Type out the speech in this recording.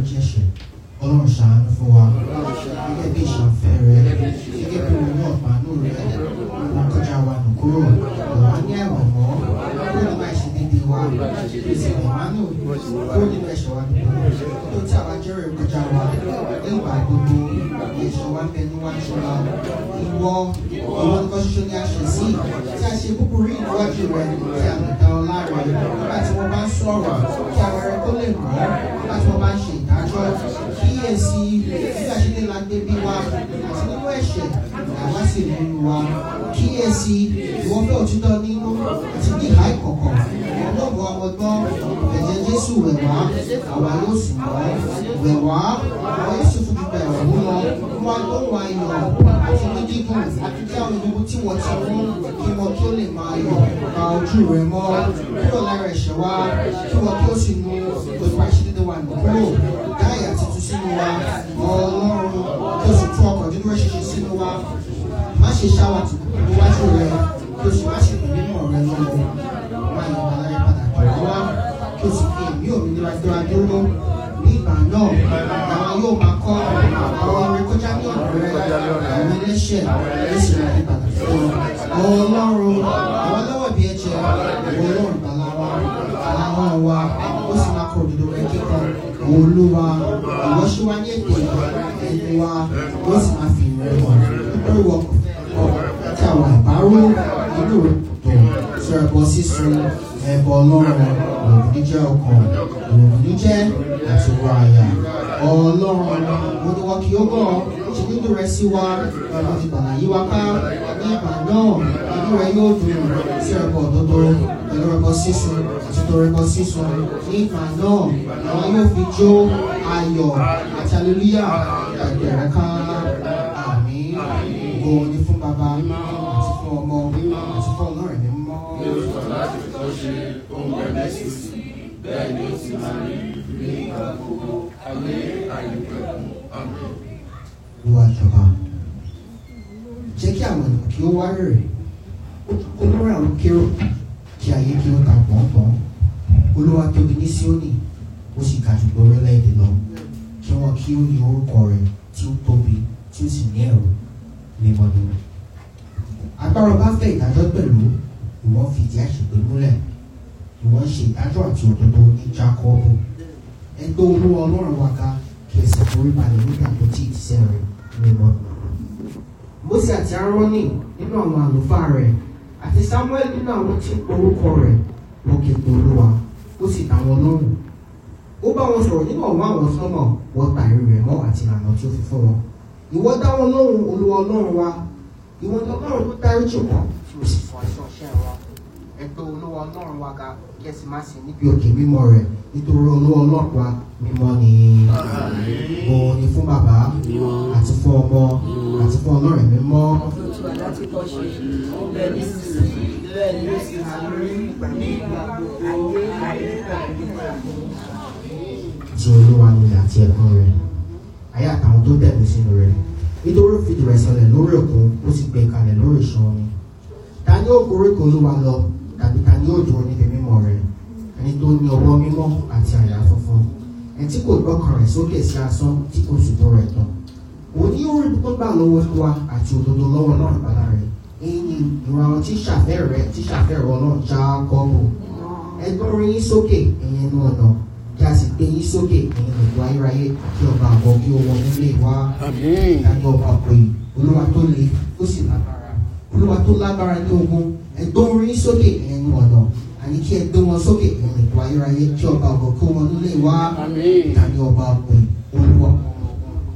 jẹ́ṣẹ̀ ọlọ́run ṣàánú fún wa gẹ́gẹ́ bí ìṣàfẹ́ rẹ gẹ́gẹ́ bí òun náà pàánù rẹ wọn kọjá wa nù kúrò ọ̀wá ní ẹ̀wọ̀n mọ́ kúrò nínú àìṣe déédéé wa pèsè ìmánù kúrò nínú ẹ̀ṣẹ̀ wa nìkú tó tí àwa jẹ́rìí kọjá wa nígbà gbogbo ẹ̀ṣẹ̀ wa ń bẹ níwájú wa ìwọ ìwọ nìkan ṣoṣo ni a ṣẹ̀ sí tí a ṣe búburú ìwájú rẹ tí a lè dá ọ láre nígbà tí wọ́n bá ń sọ̀rọ̀ kí àwọn ẹrẹ tó lè mọ́ nígbà tí wọ́n bá ń ṣe ìdájọ́ kíyèsí nígbà tí ilé la gbé bí wa àti nínú ẹ̀ṣẹ̀ àwa sì nínú wa kíyèsí ìwọ fẹ́ òtítọ́ nínú àti ní ìhà ìkọ̀kọ̀ ọlọ́run àwọn gbọ́ ẹ̀jẹ̀ jésù wẹ̀ wá àwa yóò sì mọ́ wẹ̀ wá àwa yóò sì fún gbígbà ẹ̀wọ̀n mú lọ wá lóhùn ayọ̀ àti ní dídùn kí àwọn ìdúgbò tí wọ́n ti mú kí wọ́n kí ó lè máa yọ̀ pa ojú rẹ̀ mọ́ kúrò lára ẹ̀ṣẹ̀ wa kí wọ́n kí ó sì nu gbogbo àṣírí wa nù kúrò dáyà tuntun sínú wa ọlọ́run kí o sì tún ọkọ̀ nínú ẹ̀ṣẹ̀ṣẹ̀ sínú wa má ṣe ṣáwà tó níwájú rẹ kí o sì má ṣe pè nínú ọ̀rẹ́ lọ́wọ́ má yọ aláyé padà tọ̀rọ̀ wá kí o sì fi èmi òmìnira dúró dúró ní ìgbà náà làwọn yóò máa kọ́ àwọn orin kọjá ní ọ̀dọ̀ rẹ àwọn ẹlẹ́ṣẹ̀ lẹ́sìn rẹ̀ ní padà fún ọ ọlọ́run àwọn lọ́wọ́ bí ẹ̀jẹ̀ ìwọ ọlọ́run bàlá wa àwọn wa ó sì máa kọ òdodo rẹ kíkọ olúwa ìwọ ṣí wa ní ètò ẹni wa ó sì máa fi ìrẹ́ wọ̀ nítorí wọ kí àwọn àbárò inú rẹ tó sọ ẹbọ sísun ẹbọ ọlọ́run òògùn níjẹ́ ọkàn òògùn níjẹ́ àti wọ àyà ọlọ́run mo ní wọn kì í gbọ́ ṣe nínú rẹ sí wa ọ̀nà ìgbàlá yí wa ká ní ìgbà náà inú rẹ yóò dùn sí ẹbọ òdodo pẹ̀lú ẹbọ sísun àti tó ẹbọ sísun ní ìgbà náà àwọn yóò fi jó ayọ̀ àti aleluya ẹgbẹ́ rẹ ká àmì ògo ní fún bàbá àti fún ọmọ àti fún ọlọ́run ní mọ́. bẹ́ẹ̀ ni ó sì máa rí ní ìgbà gbogbo ayé àìpẹ̀kun àmín. olúwa jọba jẹ́ kí àwọn ènìyàn kí ó wá rere olórí àwọn kérò kí ayé kí ó ta pọ̀npọ̀n olúwa tóbi ní síónì ó sì ga jù lórí orílẹ̀-èdè lọ kí wọ́n kí ó ní orúkọ rẹ̀ tí ó tóbi tí ó sì ní ẹ̀rù mímọ́ni agbára bá fẹ́ ìdájọ́ pẹ̀lú ìwọ́n fi ìdí àṣepé múlẹ̀ ìwọ́n ṣe ìdájọ́ àti òdodo ní jákọ́ọ̀bù ẹgbẹ́ olúwa ọlọ́run wa ga kí ẹsẹ̀ forí balẹ̀ nígbà tó tí ìtìsẹ́ rẹ̀ mímọ́. Mósè àti Árónì nínú àwọn àlùfáà rẹ̀ àti Sámúẹ́lì nínú àwọn tí ń porúkọ rẹ̀ wọ́n ké pe olúwa ó sì dá wọn lóhùn. Ó bá wọn sọ̀rọ̀ nínú ọ̀wọ́ àwọn sọ́mọ̀ wọ́n ta ìrìn rẹ̀ mọ́ àti ìlànà tí ó fi fún wọn. Ìwọ dá wọn lóhùn olúwa ọlọ́run wa ìwọ ni ọlọ́run tó dáríjì wọn tí ó sì fọ aṣọ ọṣẹ́ wọn. Ẹgbẹ́ olúwa ọlọ́run wa ga kí ẹ sì má ṣe níbi òkè mímọ́ rẹ̀ nítorí olúwa ọlọ́run wa mímọ́ ni òun ni fún bàbá àti fún ọmọ àti fún ọlọ́run mímọ́. Olúwa láti kọ́ ṣe ọbẹ̀ nísinsìnyí bẹ́ẹ̀ ni ó sì máa rí ní ìgbà gbogbo ayé àìpẹ̀kun. ti olúwa ni àti ẹ̀kún rẹ̀ ayé àtàwọn tó tẹ̀lé sínú rẹ̀ nítorí ó fìdí rẹ̀ sọlẹ̀ lórí òkun ó sì gbé kalẹ̀ lórí ìṣàn omi ta ni ó gorí kan olúwa lọ tàbí ta ni ó dúró níbi mímọ́ rẹ̀ ẹni tó ní ọwọ́ mímọ́ àti àyà funfun ẹni tí kò gbọ́kàn rẹ̀ sókè sí asán tí kò sì tó rẹ̀ tán òun ní orí tó gbà lọ́wọ́ wa àti òdodo lọ́wọ́ náà ìbàdà rẹ̀ èyí ni ìwà àwọn tí ṣàfẹ́ rẹ̀ tí ṣàfẹ́ rẹ̀ ọlọ́run já kọ́ọ̀bù ẹgbọ́n orin yín sókè ẹ̀yin ẹnu ọ̀nà kí a sì gbé yín sókè ẹ̀yin gbogbo ayérayé kí ọba àbọ̀ kí ó wọ nílé wa ẹgbẹ́ ọba pè olúwa tó le ó sì lágbára olúwa tó lágbára ní ogun ẹgbọ́n orin yín sókè ẹ̀yin ẹnu ọ̀nà àní kí ẹ gbé wọn sókè ẹ̀yin gbogbo ayérayé kí ọba àbọ̀ kí ó wọ nílé wa tàbí ọba pè olúwa